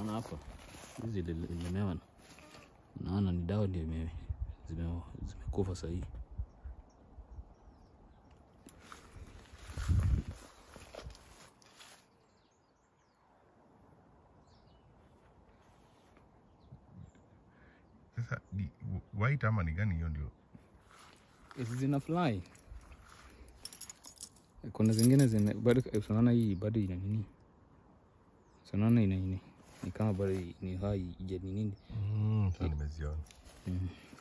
Naona hapa hizi zilemewa, naona ni dawa ndio ime- zime- zimekufa sahii. Sasa ni white ama ni gani hiyo ndio? Hizi zina fly. Kuna zingine zime bado, unaona hii bado ina nini, unaona ina nini, ni kama bado ni hai ija ni nini Mm, sasa nimeziona. mm.